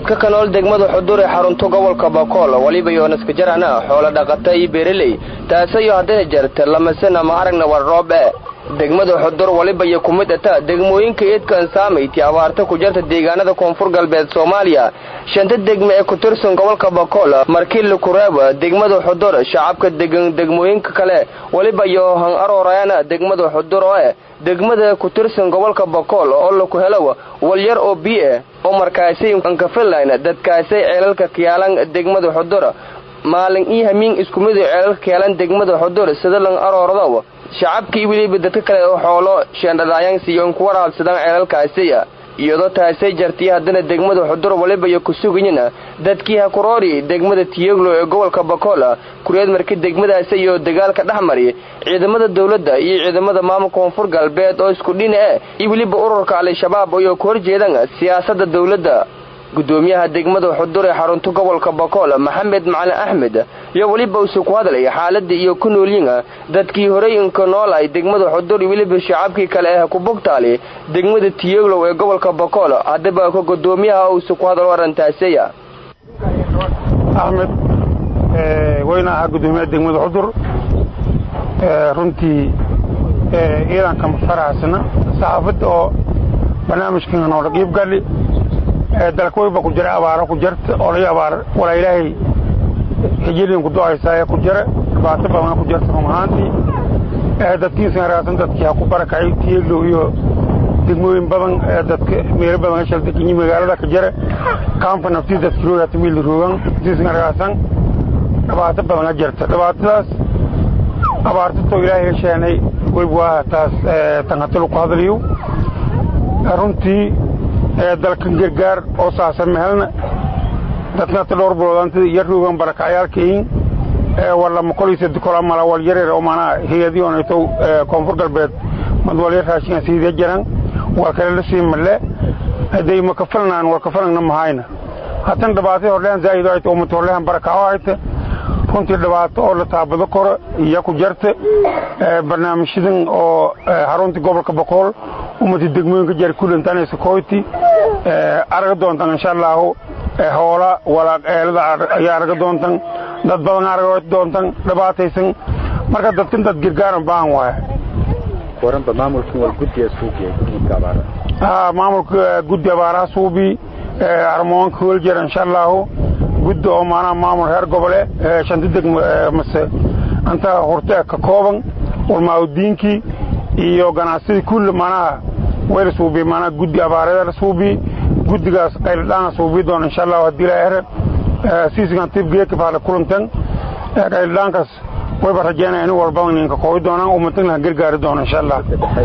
dadka ka nool degmada xudur ee xarunta gobolka bakool weliba yoonaska jarana xoolo dhaqata iyo beereley taasayo haddana jarta lamasena ma aragna war roob e degmada xudur waliba iyo ku mid ata degmooyinka eedkan saamayti abaarta ku jarta deegaanada koonfur galbeed soomaaliya shanta degme ee ku tirsan gobolka bakool markii lakureeba degmada xudur shacabka degan degmooyinka kale waliba iyo han aroorayana degmada xudur oo eh degmada ku tirsan gobolka bakool oo laku helo walyar oo biie oo markaasay ankafilayna dadkaasay ceelalka kiyaalan degmada xudur maalin iyo hamiin isku mid ceelalka kiyaalan degmada xudur sida lan aroordo shacabkii weliba dadka kale oo xoolo sheendhadaayansiiyo ku waraabsadaan ceelalkaasiya iyadoo taasay jartiya haddana degmada xudur waliba iyo ku sugayina dadkii hakuroori degmada tiyoglo ee gobolka bakool kureed markii degmadaasi iyo dagaalka dhex mari ciidamada dowladda iyo ciidamada maamulka koonfur galbeed oo isku dhina e iyo weliba ururka al-shabaab ayoo ku horjeedaan siyaasadda dowladda gudoomiyaha degmada xudur ee xarunta gobolka bakool maxamed macalin axmed iyo weliba uuse ku hadlay xaaladda iyo ku noolyin dadkii horey inka nool ay degmada xudur iyo weliba shacabkii kale ee ku bogtaali degmada tiyoglow ee gobolka bakool haddaba ka gudoomiyaha uuse ku hadalo arintaaseya axmed weyna ahaa gudoomiyaha degmada xudur runtii ciidanka faraxsana saxaafadda oo barnaamijkan noola qiib gali dalka weyba ku jira abaaro ku jirta oo laga abaar walaa ilaahay xijiliin ku do-aysaa ku jira dhibaato badan ku jirta run ahaantii dadkiisan raadsan dadkii ha ku barakacay tiyeglow iyo degmooyin badan dadka meelo badan hashal deganyi magaalada ka jira kaamka naftii dadki roogaata miil roogan dadkiisan raadsan dhibaato badan ha jirta dhibaatadaas abaartatoo ilaahay hesheenay weyba waa taas tanhatalu ku hadlayo runtii dalkan gargaar oo saasan mehelna dadkata dhowr biloodaantida iyo roogan barakacayaalkayin walama kolaysa kola mala wal yareer oo maanaa hay-adii onaytow koonfur galbeed madwalya raashinga siidee jiran waa kale la sii malle hadday ma kafalanaan war kafalangna mahayna hatan dhibaatay hordhehan zaa'ido ayta ummata hordhehan barakaco ayta runtii dhibaato oo la taabado koro iyo ku jarta barnaamijyadan oo xaruntii gobolka boqool ummata degmooyinka jar kulantanaysa koyti araga doontan insha allaahu hoola walaaq eelada ayaa araga doontan dad badan araga doontan dhibaataysan marka dadkan dad gargaaran baahan waaya waranba maamulkan wal guddiga suubiya guddiga abaaraha maamulka guddi abaaraha suubi armoonka weljer insha allaahu guddi oo maanaha maamul reer gobole shanta degmo mase anta horte ka kooban ulmaaudiinkii iyo ganacsadii kulle maanaha wayla suubi maanaha guddi abaareeda la suubi guddigaas qayldhaana suubi doona insha allahu haddii la ere siisigan tib geeka baala kulantan qayldhaankaas wayba rajeynaya in walba ninka koobi doonaan umadan laha gargaari doona insha allah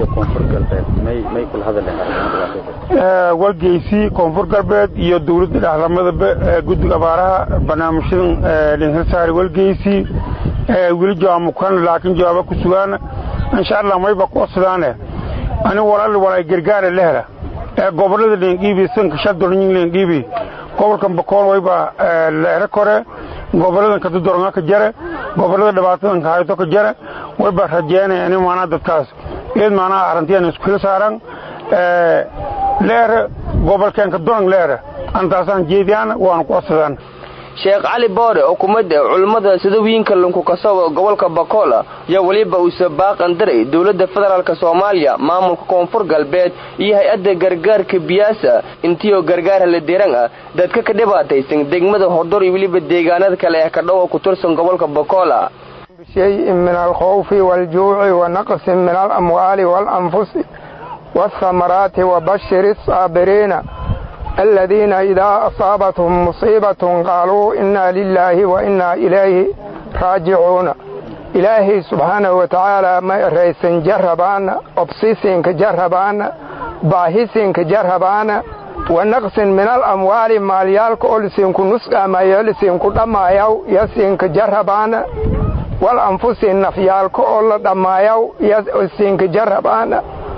walgeysi koonfur galbeed iyo dowladda dhexlamadaba guddiga abaaraha barnaamijyadan dhinsasaari walgeysi weli jawaamukan laakiin jawaaba ku sugaana insha allah mayba ku osadaane ani walal walay gargaare lehla gobolada leengiibi sanka shadornyin leengiibi gobolkan bakool wayba leere kore goboladan kadudornga ka jare gobolada dhibaatadan ka hayto ka jare wayba rajeynaya in maanaa dadkaas eed maanaa arrintiyan isku xil saaran leere gobolkeenka dorang leere antaasaan jeediyaan waana ku osadaan sheekh cali boore oo kumid ah culimmada sidawiyinka lunkukasow gobolka bakool yaa weliba uuse baaqan daray dowladda federaalk soomaaliya maamulka koonfur galbeed iyo hay-adda gargaarka biyaasa intiioo gargaar haladeeran ah dadka ka dhibaataysan degmada hodor iyo weliba deegaanada kale ee kadhowa ku tirsan gobolka bakoola بشيء من الخوف والجوع ونقص من الأموال والأنفس والثمرات وبشر الصابرين الذين إذا أصابتهم مصيبة قالوا إنا لله وإنا إليه راجعون إلهي سبحانه وتعالى ما رئيس جربان أبسيسين كجربان باهسين كجربان ونقص من الأموال ماليالك أولسين كنسقى ما يلسين كدما يو يسين كجربان والأنفس النفيالك أول دما يو يسين كجربان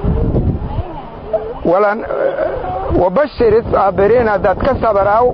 ولن وبشر الصابرين ذات كسبراو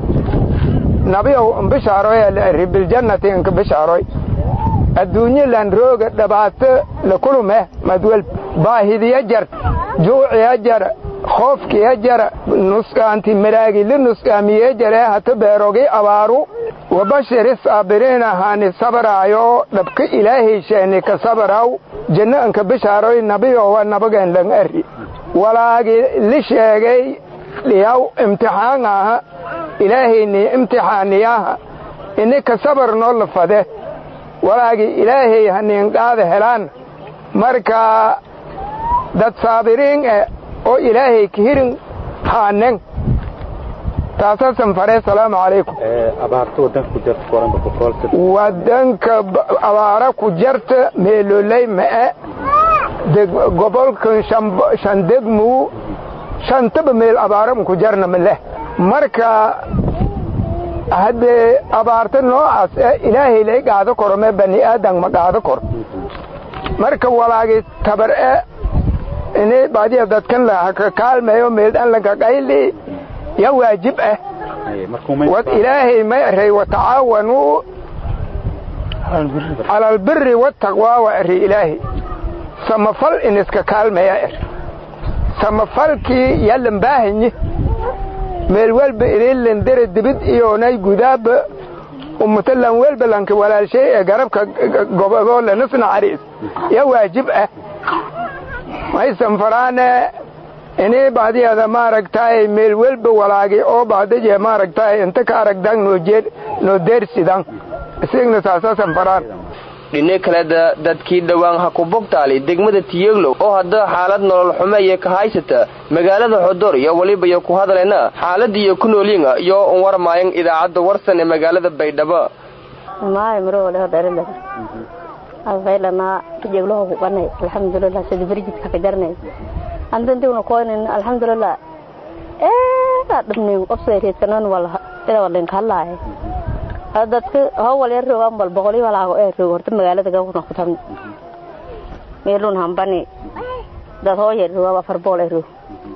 نبيو بشاروي الرب الجنة انك بشاروي الدنيا لان روغ دبات لكلمه مدول باهي يجر جوع يجر hoofkiya jara nusqaanti maraagi li nusqaamiye jaree hata beerogi abaaru wabashiri saabiriin ahaani sabaraayo dhabka ilaahay sheeni ka sabaraw janno anka bishaaroy nabiyowa nabageen lang ari walaagi li sheegay dhiyaw imtixaan aha ilaahayni imtixaaniyaha ini ka sabar noo la fade walaagi ilaahay haniin qaada helaan marka dad saabiriin eh oo ilaahay ka hirin haanen taasaasan fare asalaamu calaykum abaarta wadanka ku jarta koranba boqolka wadanka abaara ku jarta meeloley ma'e gobolkan shan degmuu shantaba meel abaara ku jarna maleh marka haddee abaarta noocaas eh ilaahay lay qaado koro mee bani aadan ma qaado koro marka walaagi tabar e ini badiya dadkan lahaka kaalmeeyo meeldhan laga qayli ya waajib ah wad ilaahay may aray watacaawanuu cala albiri wataqwaa wa ari ilaahay samafal in iska kaalmeeya er samafalkii yalan baahanyi meel welba inilandere dibid iyonay gudaaba umatalan welba lanka walaalshay ee garabka gobodoo lanasna cariis ya waajib ah maysan faraane ini baadiyada maaragtaay meel welba walaagi oo baadaje maaragtaay inta ka aragdan noo deersidan isigna saasasan faraan dhine kaleda dadkii dhowaan ha ku bogtaali degmada tiyeglow oo hadda xaalad nolol xumeeye ka haysata magaalada xodor iyo weliba iyo ku hadlayna xaaladiiyo ku noolyiinga iyo un warmaayan idaacadda warsan ee magaalada baydhabo maay marole hodarele afaylana tijegloho ku qanay alxamdulilah sida berjidka ka jarnay andantiuna koynin alxamdulilah eedaa dhabnay obsayreedkanan wal ida walinka hadlaaye dadka howal yar rogan bal boqoli walaago ee roog horta magaalada gabna ku tabni meelun hambani dad hoo yar roog afar bool ee roog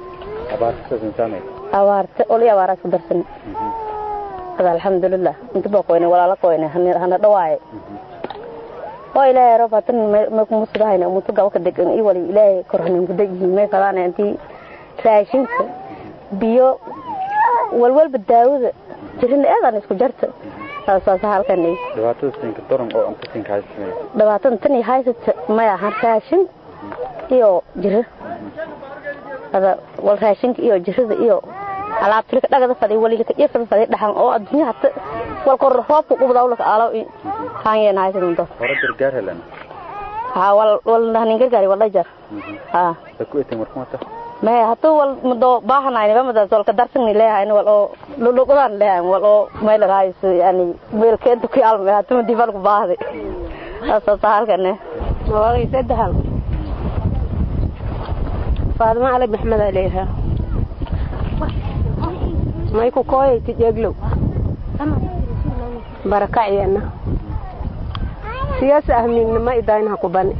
abaarta oli abaaraas ku darsan ada alxamdulilah inta baa koyne walaala koyne hana dhawaaye oo ilaahay roob hatan may kumusudahayna umutu gabaka degan iyo wali ilaahay korhanin guda yihiin may fadaana intii raashinka biyo walwalba daawada jirin eedan isku jarta dhibaatada tan iyo haysata may ahan raashin iyo jiro ada wal raashinka iyo jirada iyo alaabtilika dhagada fadhi walilika dhifada fadhi dhaxan oo adduunya hata wal kor roobka qubdawlaka aalaw haangeen haysata dad hore gargaar helan ha wal wal nahanin gargaari wala jar ha ku etin markumata may hatu wal mado baahanayni bamada solka darsani leeyahay wal oo luluqdan leeyahay wal oo meel raayso yani meel keento ku alme hatu dibal ku baahday asa sahalkane walaal sadahal faadma ali maxmed aleeha may ku kooyay tijeglow barakaciyana siyaasa ahmiigna ma idayn ha ku bani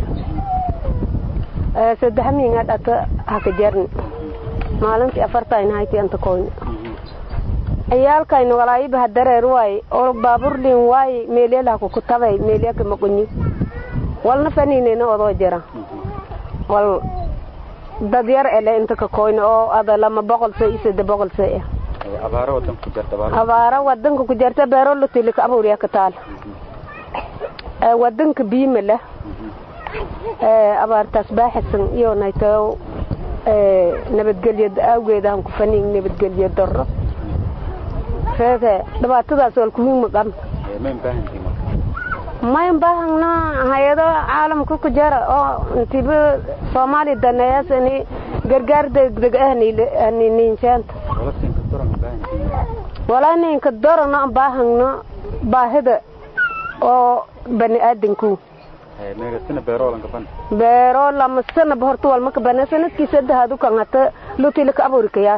saddex miinga dhata haka jarni maalintii afartayna hayti anta koyni ciyaalkayna walaayiba hadareer waay oo baaburlin waay meelyalaha kukutabay meelyaka maqonyi walna faniinena odoo jira wal dad yar ele inta ka koyni oo ada lama boqol se iyo sadde boqol se ah abaaro wadanka ku jarta abaaro wadanka ku jarta beero lutilika abuurya ka taal wadanka biima leh abaartaas baaxisan iyo naytao nabadgelyo awgeeda aan ku faniin nabadgelyo daro reete dhibaatadaas wal kuwiin maqan mayn baahagna hay-ado caalamka ku jara oo intiba soomaaliya daneeyaas ini gargaar degdeg ah niinseenta walaa ninka dorano baahagno baahida oo bani aadanku beero lama sanaba horta walma ka bana sanadkii sadahadu kan hata lutila ka aburi kayaan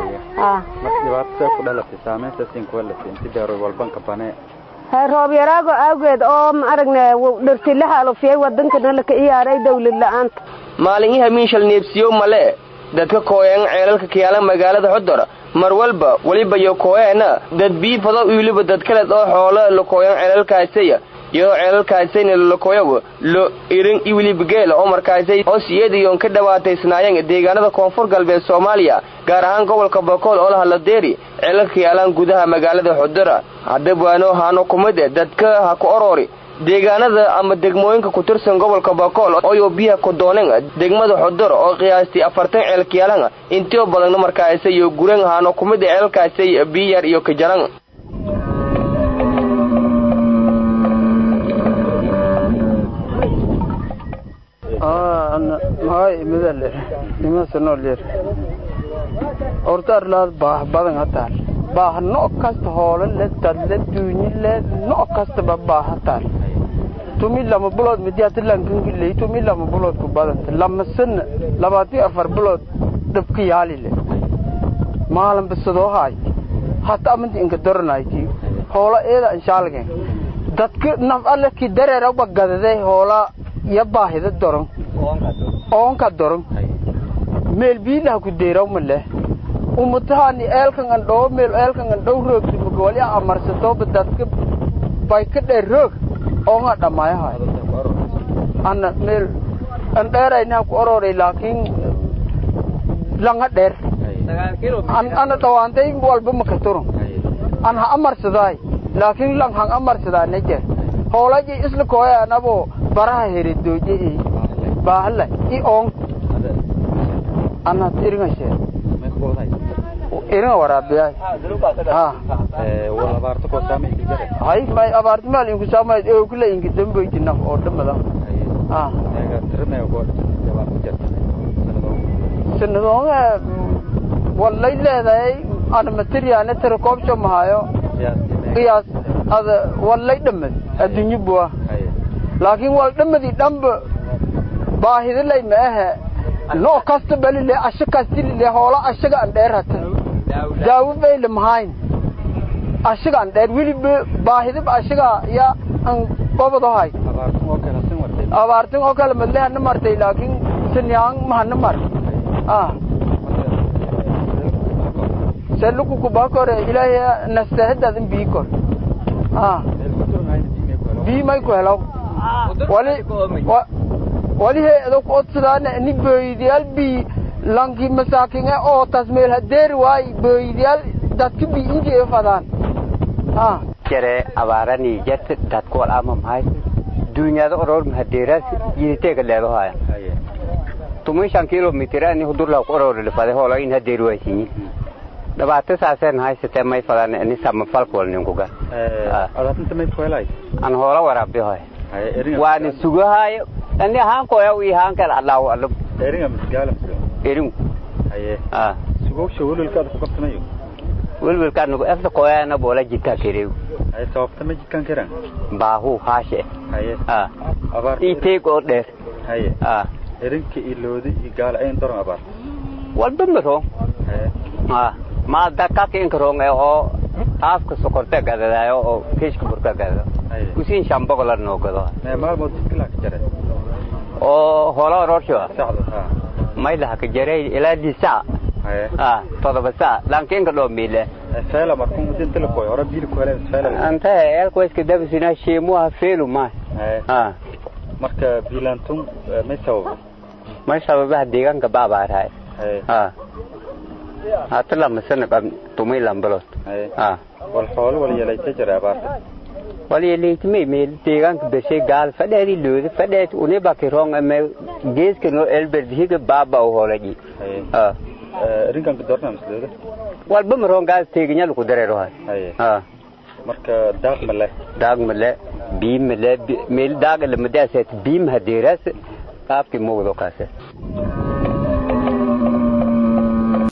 roob yaraago awgeed oo ma aragna dhartilaha alofiyay wadankana laka iyaaray dawlad la-aanta maalinyaha miinshal neebsiyo male dadka kooyeen ceelalka kiyaala magaalada xodor mar walba weliba yo kooyeena dad bii fado wiliba dad kaleed oo xoolo la kooyan ceelalkaasaya iyadoo ceelalkaasayna lolakoyow lo irin iyo weliba geela oo markaasay hoos iyadiiyoon ka dhawaataysnaayeen deegaanada koonfur galbeed soomaaliya gaar ahaan gobolka bakool oo lahaladeeri ceelalka yaalaan gudaha magaalada xudura haddabwaano haano kumid e dadka ha ku oroori deegaanada ama degmooyinka ku tirsan gobolka bakool ooyo biyaha ku dooneen degmada xudur oo qiyaastii afartan ceelkiyaalan intio badanna markaasa iyo guran haano kumid e ceelkaasay biyar iyo kajaran hay midale imasanoolir ortaarlaad baah badan hataal baah no' kasta hoolo le dadle duunyi le no' kastaba baah hataal tumi lama bulood midiyaata lankangiley tumi lama bulood ku badanta lama sana labaatan afar bulood dhabka yaali le maalan bisadoo haay hata amanti inka doranayti hoola eeda anshaalgen dadka naf alle ki dareeraba gadade hoola ya baahida doron oonka doron meel biilaha ku deeraw maleh umutahani eelkan an dhoo meel eelkan an dhow roogti magawali amarsatooba dadka bay ka dheer roog oonga dhamaayahay ana meel an dheerayna ku ororay laakiin langa dheer ana dhawaantay walba maka turon an ha amarsadaay laakiin lang hang amarsadaa nejer hoolaji isla kooya anabo baraha heredooje i baahla i oon ana iringashe iringa waraabiyaay hay may abaarti maal inku saamay oo kula inki damboyti naf oo dhamada sanadoonga wallay leedahay ana materiyaane tara koobsho mahayo qiyaas ada wallay dhammad adduunyo buwa laakiin wal dhammadii dhanba baahidalay ma ahe noo kasta balile asha kastilile hoola ashaga an dheer hata daawo bayle mahayn ashaga an dheer weliba baahidaba ashaga ya an qobodohay abaartin oo kale madle hana martay laakiin sanyaan mahana mar ah seluku kubakore ilaahay nastahadadan bii kor ah bii may ku helaw wali wali heedo ku odsadaan ni booydiyaal bii lanki masaakin oo tasmeel hadeer waay booydiyaal dadka bii injee fadaan ah jere abaarani jet dadku wal ama mahay dunyada oror mahadeeras yiriteega leedahay tumin shan kilomitir ani hudurla ku oror le fade hola in hadeer waysinyi dhabaata saaseen haysatee may fadaan ni sama falkol ninkuga adaatinta may kuhelay an hoola waraabihoy waani sugahayo ani ahaan koya wi ahaan kale allahu alam eringa misgaala erin haye ah sugowsha welwelkaada ku qabsanayo welwelkaan nugu efta koyaana boola jikaa kerew haye sababta ma jidkan karaan baahu haashe haye ah abaar iteeg oo dheer haye ah erinka iyo loodi iyo gaala ayn doran abaar walba marong haye ah ma dakaka inkarong ee oo haafka sokorta gadadayo oo kishka burka gadado haye usin shambogola noo gado mee maalmood jidka laa ka jare oo hola ororsho saxda ha may laha ka jaray ilaa di saa haye ah todoba saa lankinka dhoo miile feela markuu dinta la koy hore biil ku helay feela anta elko iska dabasina sheemuha feelu ma haye ah marka biilaantun may sababa may sababaha deegaanka baabaarahay haye ah hata lama sana qab tumay lambalot haye ah wal xoolo wal yeelaysa jira abaarta waliyaleetime meel deegaanka beshay gaal fadheedi loodi fadheed une bakirong ame geeska no elbert higa baaba u holaji haye ah erinkan ka doorna mislooda walba marong gaal teeginya ku dareero hay haye ah marka daaq ma leh daag male biim male meel daag lamadaasat biim hadeeras qaabki moogdo kaase